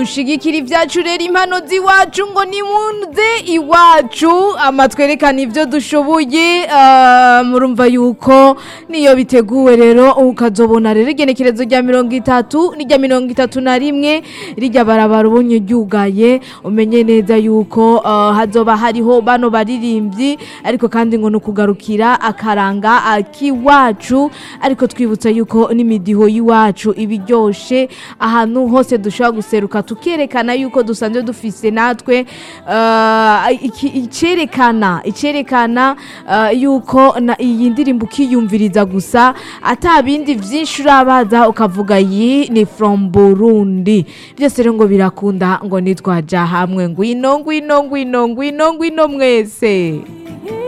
dushigikira ibyacu rero impano z'iwacu ngo nimuze iwacu amatwerekana ibyo dushoboye ah, murumva yuko niyo biteguwe rero ukazobona rero igenekerezo rya mirongo itatu n'irya mirongo itatu na rimwe rijya barabara ubonye ryugaye umenye neza yuko ah, hazoba hariho bano baririmbyi ariko kandi ngo ni ukugarukira akaranga akiwacu ariko twibutsa yuko n'imidiho y'iwacu iba iryoshe ahantu hose dushobora guseruka tukerekana yuko dusanzwe dufise natwe ah, iki- icerekana icerekana ah, yuko na iyi ndirimbo ukiyumviriza gusa ata bindi vyinshi urabaza ukavuga iyi ni from Burundi byose rero ngo birakunda ngo nitwaja hamwe ngwino ngwino ngwino ngwino ngwino mwese